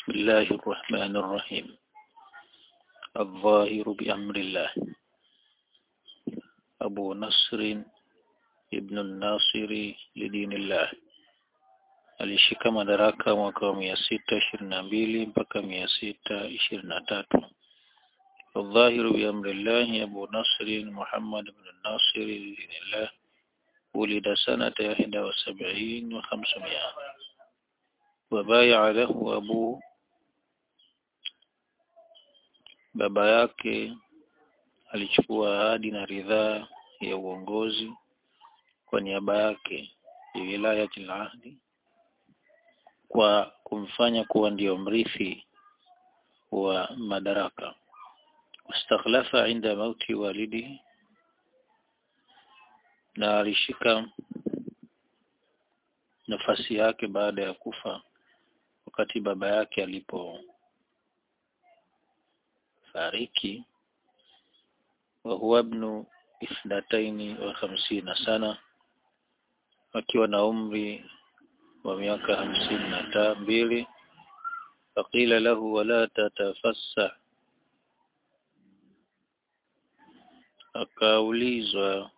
بسم الله الرحمن الرحيم الظاهر بأمر الله أبو نصر ابن الناصر لدين الله alishika madaraka mwaka wa mia sita ishirini na mbili mpaka mia sita ishirini na tatu الظاهر بأمر الله أبو نصر محمد بن الناصر لدين الله ولد سنة إحدى وسبعين وخمسمائة وبايع له أبوه baba yake alichukua ahadi na ridhaa ya uongozi kwa niaba yake wilayati al-ahdi kwa kumfanya kuwa ndiyo mrithi wa madaraka wastakhlafa inda mauti walidihi na alishika nafasi yake baada ya kufa wakati baba yake alipo fariki wa huwa ibnu ithnataini wa hamsina sana akiwa na umri wa miaka hamsini na mbili faqila lahu wala tatafassa akaulizwa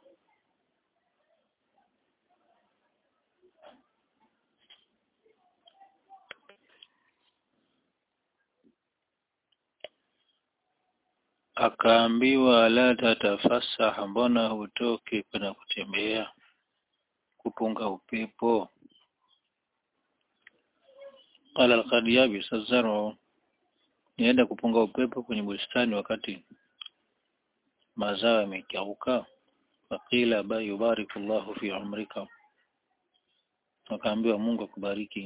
akaambiwa la tatafasaha mbona hutoki kwenda kutembea kupunga upepo qala laqad yabisa zaru nienda kupunga upepo kwenye bustani wakati mazao yamekauka faqila ba yubariku Allahu fi umrika akaambiwa Mungu akubariki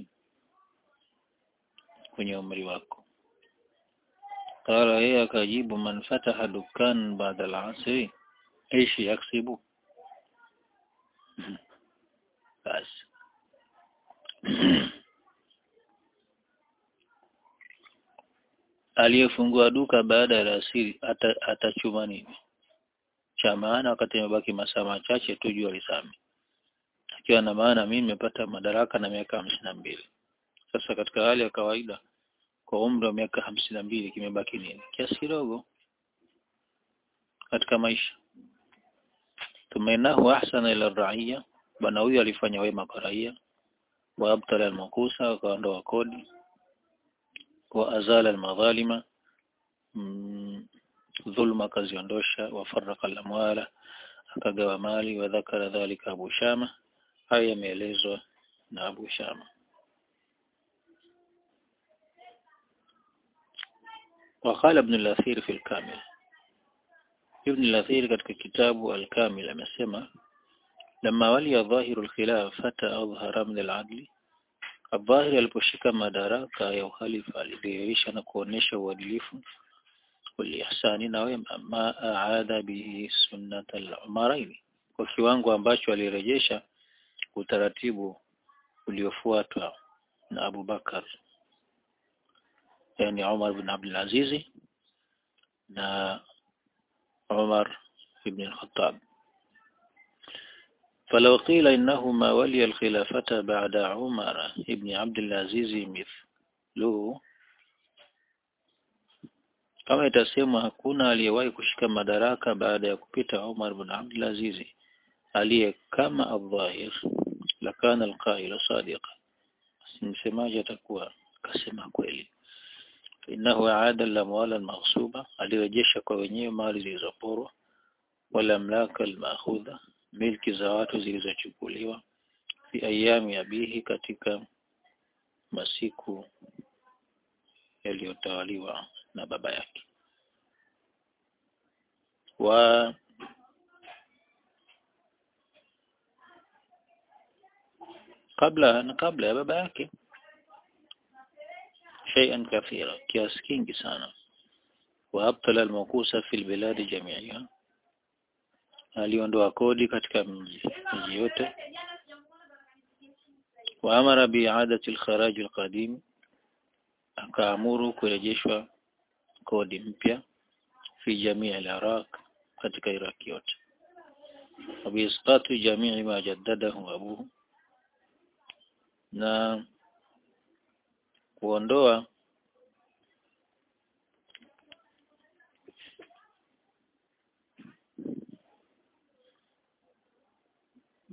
kwenye umri wako قال yeye akajibu man fataha dukan baada al-asri ايش yaksibu basi aliyefungua duka baada ya alasiri atachuma ata nini cha maana wakati imebaki masaa machache tu jua lisame akiwa na maana mimi nimepata madaraka na miaka hamsini na mbili sasa katika hali ya kawaida kwa umri wa miaka hamsini na mbili kimebaki nini kiasi kidogo katika maisha tumenahu ahsana ila raia bwana huyu alifanya wema kwa raia wa abtala almakusa akaondoa kodi wa azala almadhalima mm, dhulma akaziondosha wa faraka alamwala akagawa mali wa dhakara dhalika Abu Shama haya yameelezwa na Abu Shama وقال ابن الأثير في الكامل ابن الأثير katika kitabu al-Kamil amesema لما ولي ظاهر الخلافة أظهر من العدل الظاهر aliposhika madaraka ya uhalifa alidhihirisha na kuonesha uadilifu walihsani na wema ma aada bihi sunnat al-umarain kwa kiwango ambacho alirejesha utaratibu uliofuatwa na Abu Bakar yani Umar bin Abdul Aziz na Umar ibn al-Khattab فلو قيل إنه ما ولي الخلافة بعد عمر ابن عبد العزيز مثله kama itasema hakuna aliyewahi kushika madaraka baada ya kupita Umar bin Abdul Aziz aliye kama al-dhahir lakana al-qail sadiqa msemaji atakuwa kasema kweli innahu aada al-amwal al-maghsuba alirejesha kwa wenyewe mali zilizoporwa wala mlaka al-ma'khudha milki za watu zilizochukuliwa fi ayami abihi katika masiku yaliyotawaliwa na baba yake wa kabla na kabla ya baba yake shay'an kathira kiasi kingi sana wa abtala al-makusa fi al-bilad jami'iha aliondoa kodi katika mji miji yote wa amara bi'adati al-kharaj al-qadim akaamuru kurejeshwa kodi mpya fi jamii al-Iraq katika Iraq yote وبإسقاط جميع ما جدده أبوه na kuondoa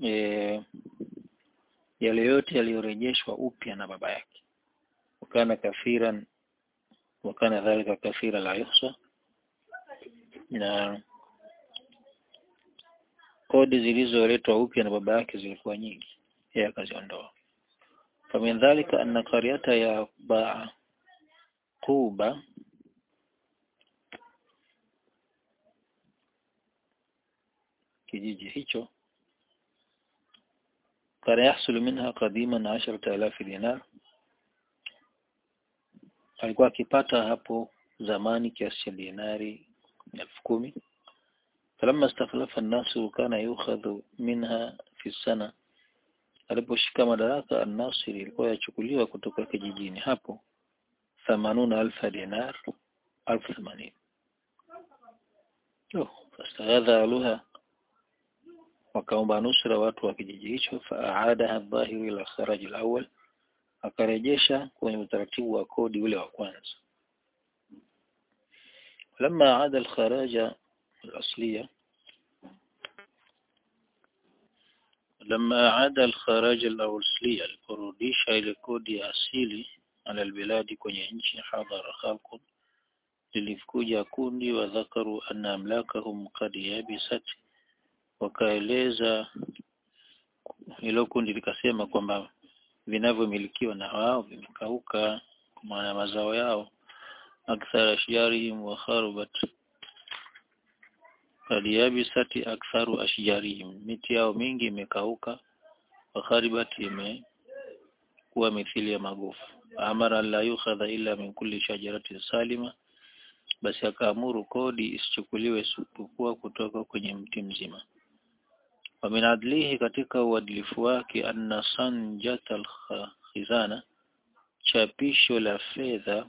e, yale yote yaliyorejeshwa upya na baba yake wakana kafiran wakana dhalika kathira la yuhsa na kodi zilizoletwa upya na baba yake zilikuwa nyingi yeye akaziondoa famin dhalika anna qaryata ya Baquba kijiji hicho kana yahsulu minha qadiman 10000 dinar alikuwa akipata hapo zamani kiasi cha dinari elfu kumi falamma istakhlafa an-nasu kana yukhadhu minha fi sana aliposhika madaraka an-nasiri ilikuwa yachukuliwa kutoka kijijini hapo thamanuna alfa dinar alfu themanini oh fastaghadha aluha wakaomba nusra watu wa kijiji hicho faaadaha dhahiru ila kharaj al-awwal akarejesha kwenye utaratibu wa kodi ule wa kwanza لما عاد الخراج الأصلية لما عاد الخراج الأصلية الكروديش إلى كودي أصيلي على البلاد kwenye nchi حضر خلق lilikuja kundi wadhakaru anna amlakahum qad yabisat wakaeleza hilo kundi likasema kwamba vinavyomilikiwa na wao vimekauka kwa maana mazao yao akthar ashjarihim wa kharubat qad yabisat aktharu ashjarihim miti yao mingi imekauka wa kharibat imekuwa mithili ya magofu amara la yukhadha illa min kulli shajaratin salima basi akaamuru kodi isichukuliwe isipokuwa kutoka kwenye mti mzima wa min adlihi katika uadilifu wake anna sanjat al-khizana chapisho la fedha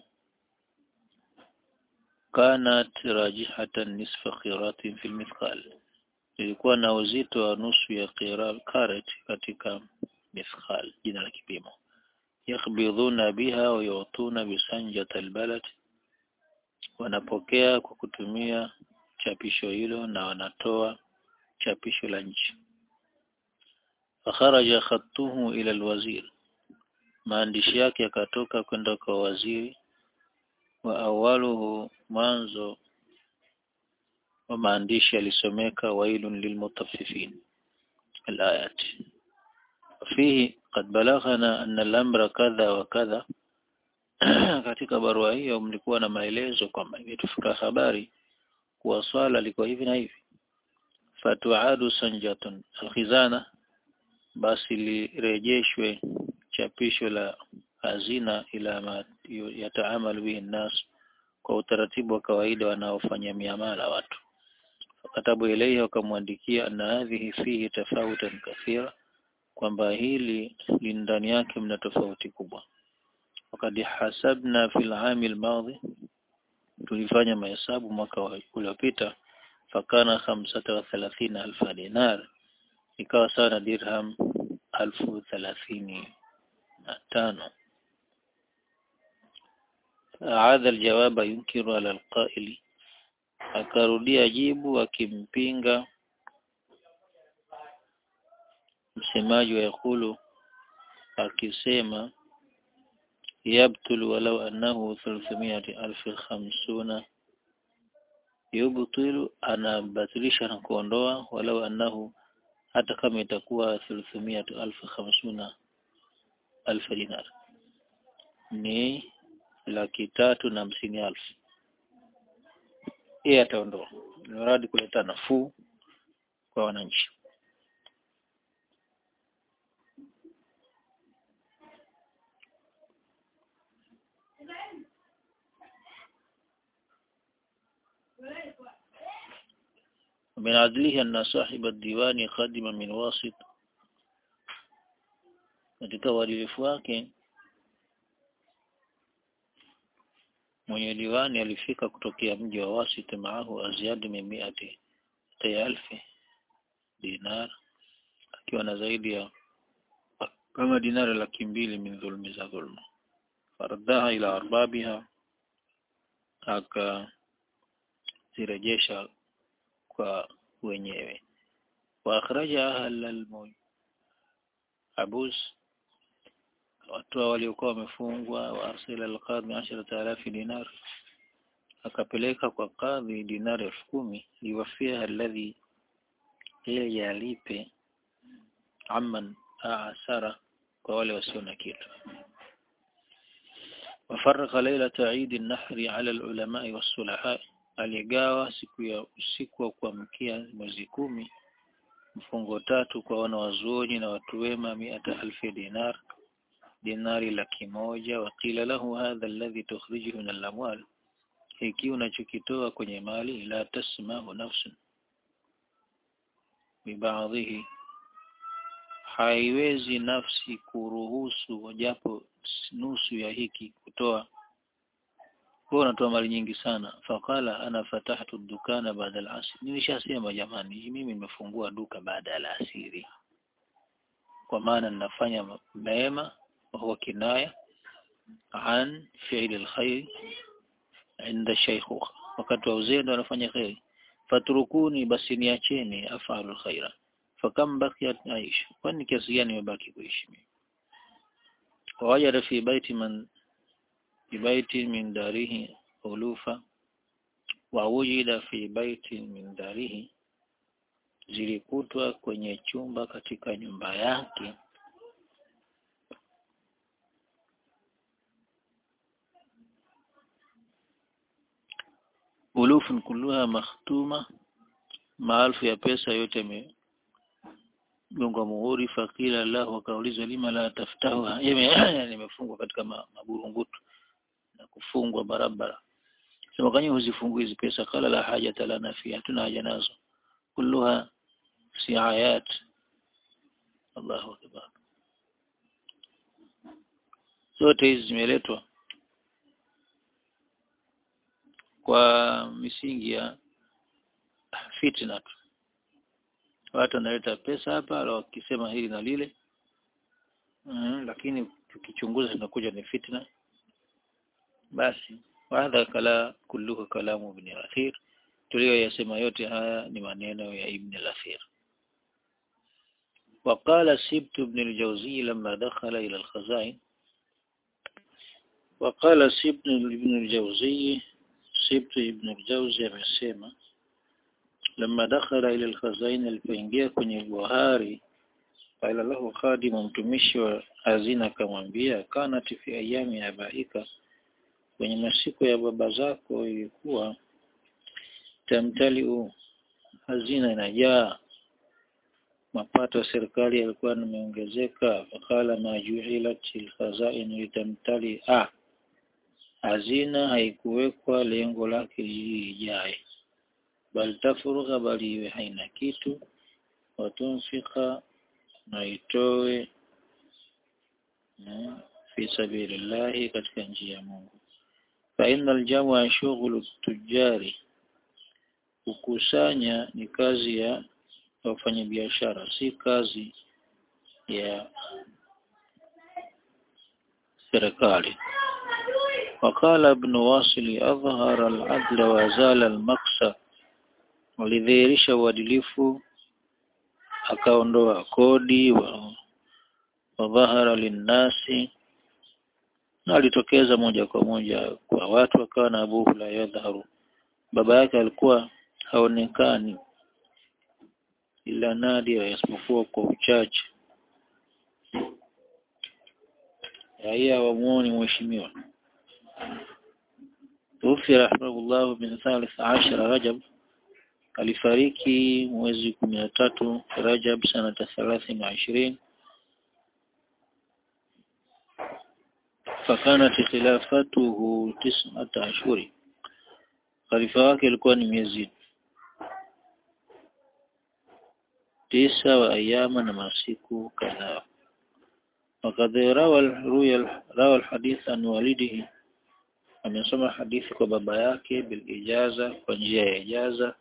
kanat rajihatan nisfa qiratin fil mithqal ilikuwa na uzito wa nusu ya karat katika mithqal jina la kipimo yakhbidhuna biha wa yutuna bisanjat albalad wanapokea kwa kutumia chapisho hilo na wanatoa chapisho la nchi fakharaja khattuhu ila alwazir maandishi yake yakatoka kwenda kwa waziri wa awaluhu mwanzo wa maandishi yalisomeka wailun lilmutaffifin alayat fihi qad balaghana anna al-amra kadha wa kadha katika barua hiyo mlikuwa na maelezo kwamba imetufika habari kuwa swala liko hivi na hivi fatuadu sanjatun alkhizana basi lirejeshwe chapisho la hazina ila ma yataamalu bihi nnas kwa utaratibu wa kawaida wanaofanya miamala watu fakatabu ilaihi wakamwandikia anna hadhihi fihi tafautan kathira kwamba hili ndani yake mna tofauti kubwa wakati hasabna fil ami almadhi tulifanya mahesabu mwaka uliopita fakana khamsata wa thalathina alfa dinar ikawa sawa na dirham alfu thalathini na tano aadha aljawaba yunkiru ala alqaili akarudia jibu akimpinga msemaji wa yakulu akisema يبطل ولو أنه ثلاثمائة ألف خمسون يبطل أنا بطلisha na kuondoa walau annahu hata kama itakuwa thuluthumia alfu khamsuna alfu dinar ni laki tatu na hamsini alfu yeye ataondoa mradi kuleta nafuu kwa wananchi ومن عدله أن صاحب الديوان خادم من واسط katika uadilifu wake mwenye diwani alifika kutokea mji wa Wasit maahu aziadi min miati alfi dinar akiwa na zaidi ya kama dinari laki mbili min dhulmi za dhulma faradaha ila arbabiha akazirejesha kwa wenyewe wa akhraja ahla abus watoa waliokuwa wamefungwa wa arsila alqadhi asharata alafi dinar akapeleka kwa kadhi dinari elfu kumi liwafia alladhi yeye alipe amman asara kwa wale wasio na kitu wafaraka lailata idi nahri ala alulamai wassulaha aligawa siku ya usiku wa kuamkia mwezi kumi mfungo tatu kwa wanawazuoni na watu wema miata alfi dinar dinari laki moja waqila lahu hadha alladhi tukhrijuhu min al-amwal hiki unachokitoa kwenye mali la tasmahu nafsun bibaadhihi haiwezi nafsi kuruhusu japo nusu ya hiki kutoa kwa unatoa mali nyingi sana faqala ana fatahtu dukana baada al-asr nilishasema jamani mimi nimefungua duka baada ya alasiri kwa maana ninafanya mema وهو كناية عن فعل الخير عند الشيخوخة wakati wa uzee ndo anafanya kheri faturukuni basi niacheni afalu khaira fakam bakiyat aish kwani kiasi gani imebaki kuishi mimi wawajada fi baiti man fi baiti min darihi ulufa wa wujida fi baiti min darihi zilikutwa kwenye chumba katika nyumba yake ulufun kulluha makhtuma maalfu ya pesa yote imegongwa muhuri fakila lahu akaulizwa lima la taftahu nimefungwa katika maburungutu na kufungwa barabara sema kanye huzifungui hizi pesa kala la haja lana fi hatuna haja nazo kulluha siayat Allahu akbar zote hizi zimeletwa kwa misingi ya fitna tu watu wanaleta pesa hapa wakisema hili na lile mm, lakini tukichunguza tunakuja ni fitna basi wadha kala kulluhu kalamu ibn al-athir tuliyoyasema yote haya ni maneno ya ibn al-athir وقال سبت بن الجوزي لما دخل إلى الخزائن وقال سبت بن الجوزي سبت ابن الجوزي amesema لما دخل إلى الخزائن alipoingia kwenye buhari qala lahu khadimu mtumishi wa hazina akamwambia kanat fi ayami abaika kwenye masiku ya baba zako ilikuwa tamtaliu hazina inajaa mapato ya serikali yalikuwa yameongezeka fakala ma ju'ilat alkhazain litamtali ah hazina haikuwekwa lengo lake lijae bal tafurugha bali iwe haina kitu watunfika na itoe fi sabilillahi katika njia ya Mungu fa innal jam'a shughulu tujari kukusanya ni kazi ya wafanyabiashara si kazi ya serikali وقال ابن واصل أظهر العدل وزال المقصى walidhihirisha uadilifu akaondoa kodi wa wadhahara linnasi na alitokeza moja kwa moja kwa watu akawa na abuhu la yadharu baba yake alikuwa haonekani ila nadia isipokuwa kwa uchache raia wamuoni mheshimiwa توفي رحمه الله من ثالث عشر رجب alifariki mwezi kumi na tatu Rajab sanata thalathini na ishirini fakanat khilafatuhu tis'ata ashhuri khalifa wake ilikuwa ni miezi tisa wa ayama na masiku kadhaa وقد روى روى الحديث عن والده amesoma hadithi kwa baba yake bil ijaza kwa njia ya ijaza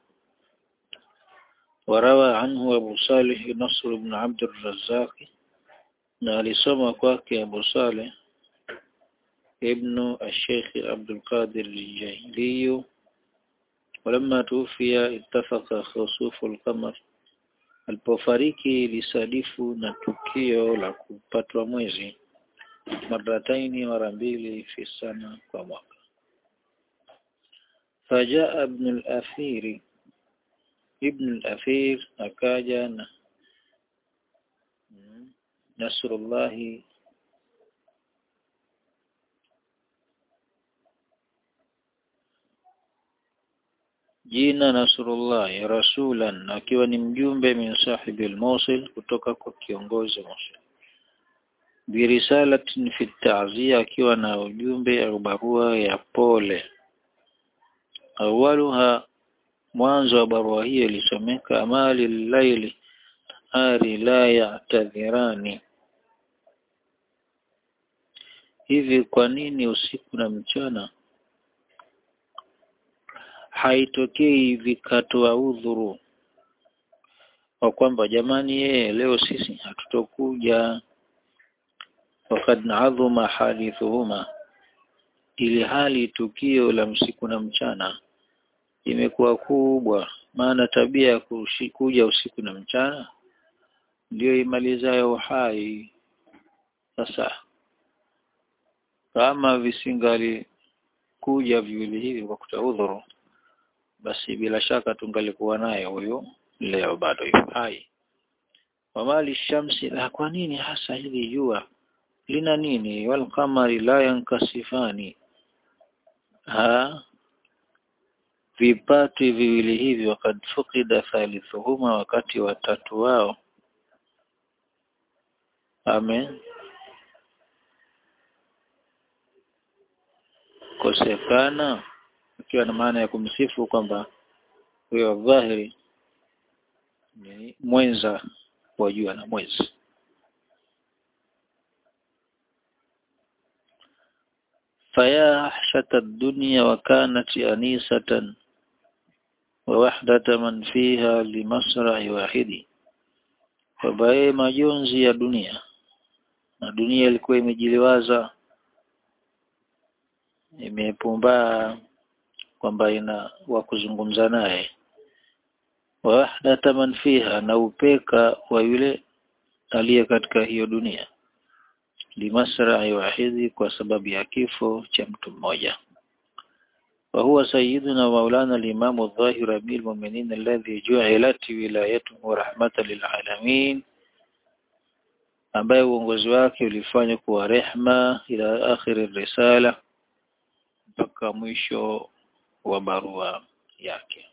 warawa anhu Abu Salih Nasr ibn Abd al-Razzaq na alisoma kwake Abu Salih ibn al-Sheikh Abd al-Qadir al-Jahili ولما توفي اتفق خسوف القمر alipofariki ilisadifu na tukio la kupatwa mwezi marataini mara mbili fi sana kwa mwaka fajaa ibn al-athiri ibn al-athir akaja na nasrullahi jina Nasrullahi rasulan akiwa ni mjumbe min sahibi al-Mosul kutoka kwa kiongozi Mosul birisalatin fi ta'ziya akiwa na ujumbe au barua ya pole awaluha mwanzo wa barua hiyo ilisomeka amali laili ari la ya'tadhirani hivi kwa nini usiku na mchana haitokei vikatoa udhuru kwa kwamba jamani yeye leo sisi hatutokuja wakad adhuma hadithuhuma ili hali tukio la msiku na mchana imekuwa kubwa maana tabia ya kuja usiku na mchana ndio imalizayo uhai sasa kama visingali kuja viwili hivi kwa kutaudhuru basi bila shaka tungalikuwa naye huyo leo bado yuko hai wamali shamsi la kwa nini hasa hili jua lina nini wal qamari la yankasifani ha vipati viwili hivi wakad fukida thalithuhuma wakati watatu wao amen kosekana ikiwa na maana ya kumsifu kwamba huyo dhahiri ni mwenza wa jua na mwezi faya ahshata dunya wa kanat anisatan wa wahdata man fiha limasra'i wahidi wabaye majonzi ya dunia na dunia ilikuwa imejiliwaza imepumbaa kwamba ina wa kuzungumza naye wahdata man fiha na upeka wa yule aliye katika hiyo dunia limasra'i wahidi kwa sababu ya kifo cha mtu mmoja وهو سيدنا مولانا الإمام الظاهر أمير المؤمنين الذي جعلت ولايته رحمة للعالمين ambaye uongozi wake ulifanywa kuwa rehma ila akhiri risala mpaka mwisho wa barua yake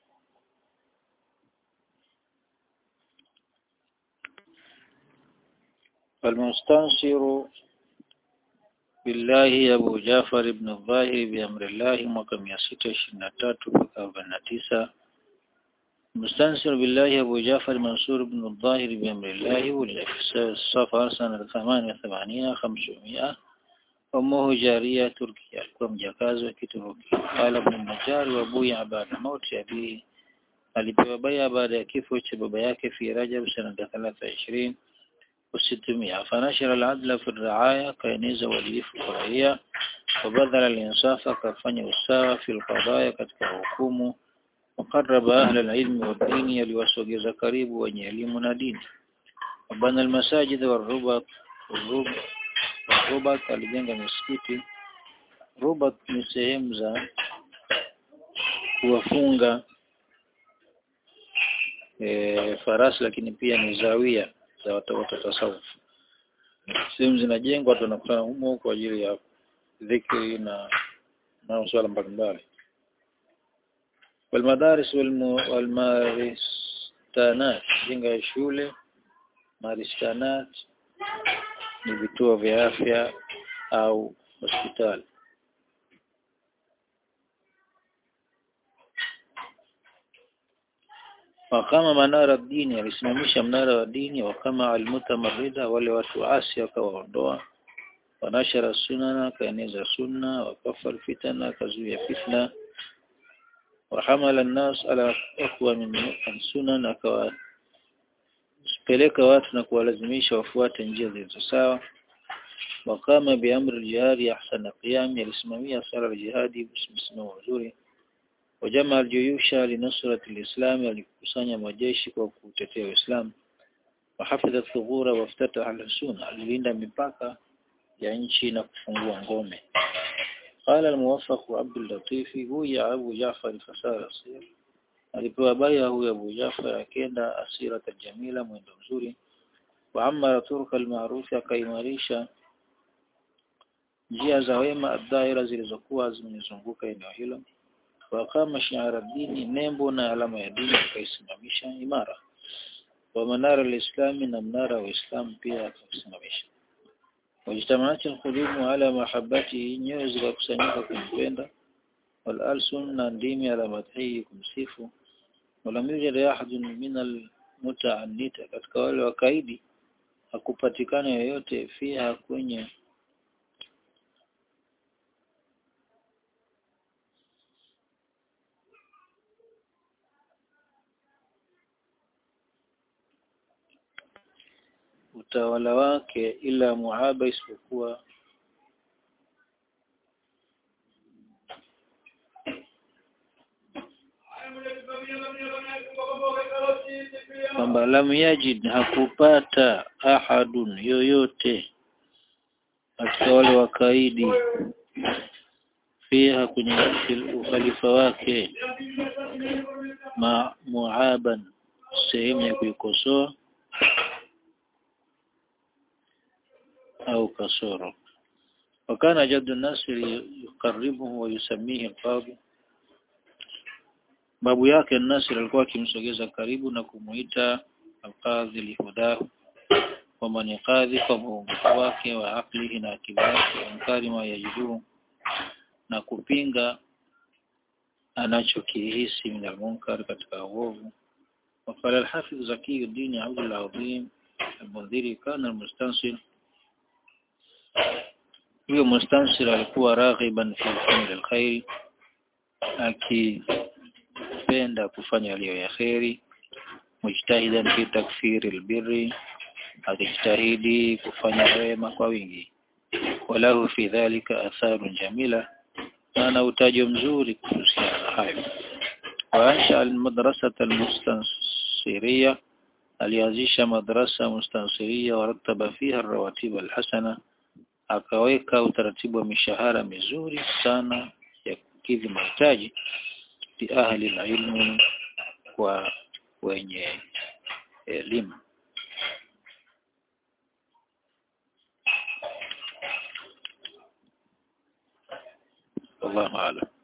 المستنصر بالله أبو جعفر بن الظاهر بأمر الله mwaka 623 mpaka 49 مستنصر بالله أبو جعفر منصور بن الظاهر بأمر الله ولد في الصفر سنة 88 500 أمه جارية تركيا alikuwa mjakazi wa Kituruki قال ابن النجار وابويا بعد موت أبيه alipewa baya baada ya kifo cha baba yake fi Rajab sanata 23 وستمائة فنشر العدل في الرعاية كينيز uadilifu kwa raia وبذل الإنصاف akafanya usawa في القضايا katika hukumu وقرب أهل العلم والدين يليوسوجeza karibu wenye elimu na dini وبنى المساجد والربط والربط alijenga misikiti rubat ni sehemu za kuwafunga e, farasi lakini pia ni zawia za watu wa tasawuf. Sehemu zinajengwa watu wanakutana humo kwa ajili ya dhikri na na masuala mbalimbali. Walmadaris walmaristanat, jenga ya shule, maristanat ni vituo vya afya au hospitali. wakama manara dini alisimamisha mnara wa dini wakama almutamarrida wale watu asi akawaondoa wanashara sunana akaeneza sunna wakafa alfitana akazuia fitna wahamala an-nas ala aqwa min sunan akawapeleka watu na kuwalazimisha wafuate njia zilizo sawa wakama biamri jihadi ahsana qiyam alisimamia sala ya jihadi msimamo mzuri wajama aljuyusha linusrati alislam alikusanya majeshi kwa kutetea Uislamu wahafidha thughura waftataha alhusuna alilinda mipaka ya nchi na kufungua ngome قال الموفق عبد اللطيف هو أبو جعفر فسار أصير alipewa baya huyo Abu Jafar akenda asira jamila mwendo mzuri wa amara turka almaarufi akaimarisha njia za wema adhaira zilizokuwa zimezunguka eneo hilo wa kama shiara dini nembo na alama ya dini akaisimamisha imara wa manara alislami na mnara wa Islam pia akaisimamisha wajtamaaati alqulubu ala mahabbati nyoyo zikakusanyika kumpenda wal alsun na ndimi ala madhihi kumsifu walam yujad ahadun min almutaannita katika wale wakaidi hakupatikana yoyote fiha kwenye utawala wake ila muaba isipokuwa kwamba lam yajid hakupata ahadun yoyote katika wale wakaidi fiha kwenye ukhalifa wake ma muaban sehemu ya kuikosoa au kasoro wakana jaddu nasir yukaribuhu wa yusamihi alqadhi babu yake Nasir alikuwa akimsogeza karibu na kumuita alqadhi lihudahu wa man qadhi kwa muongozo wake wa aklihi na akili yake ankari ma yajidu na kupinga anachokihisi min almunkar katika uovu وقال الحافظ زكي الدين عبد العظيم المنذري كان المستنصر huyo mustansir alikuwa raghiban fi fi'l alkhair akipenda kufanya yaliyo ya khairi mujtahidan fi takfiri albirri akijitahidi kufanya wema kwa wingi walahu fi dhalika atharun jamila ana utajo mzuri kuhusiana na hayo waansha almadrasata almustansiriya alianzisha madrasa mustansiria warataba fiha rawatib alhasana akaweka utaratibu wa mishahara mizuri sana ya kukidhi mahitaji li ahli ilmu kwa wenye elimu wallahu a'lam